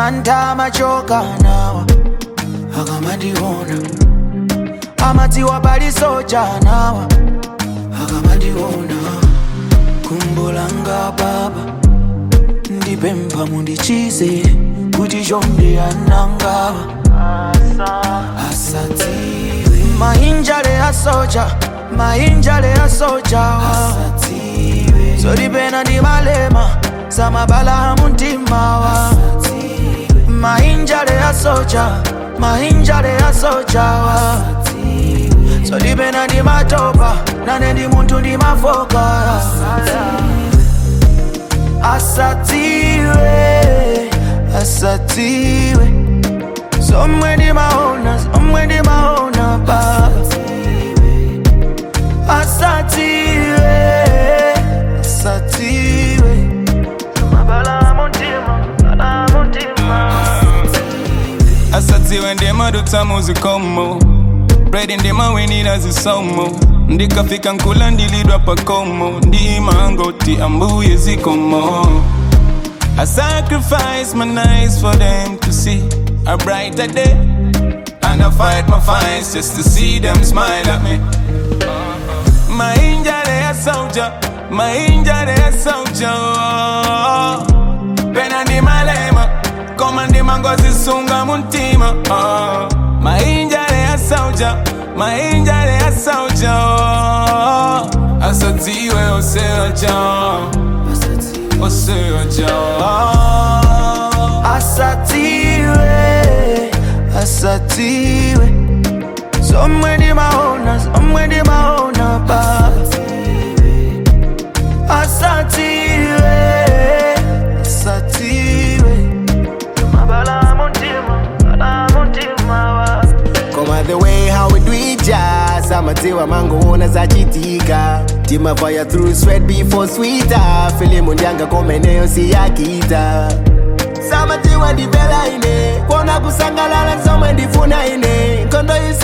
manta amachoka nawa akamandiona amadziwa pali soja nawa akamandiona kumbolanga baba ndipempha mundichize kuti chonde anangawa asadziwe mainjale asoja mainjale asojawa asadziwe zolipena ndi malema samabala muntimawa mainjale asoja mainjale asojawa zolipena ndi matopa nane ndi munthu ndi mafoka asatiwe asatiwe somwe ndimaona somwe ndimaona baba asatiwe asatiwe mabala muntima bala muntima asadziwe ndimadutsa muzikomo bredi ndimawinira zisomo ndikafika nkula ndilidwa pakomo ndimangoti ambuye zikomo I sacrifice my nights for them to see a brighter day And I fight my fights just to see them smile at me Mainjale ya soldier, mainjale ya soldier Pena ndi malema, koma ndi mangozi sunga muntima oh. Mainjale ya soldier, mainjale ya soldier Asadziwe oseoja, oseoja asatiwe asatiwe somwe ndimaona somwe ndimaona baba asatiwe asatiwe mabala muntima bala muntima wa Koma the way how we do it jazz amadziwa mangoona zachitika timafaya through sweat before sweeter filimu ndyanga komeneyo siyakita samatiwa ndipela ine kuona kusangalala somwe ndifuna ine nkhondo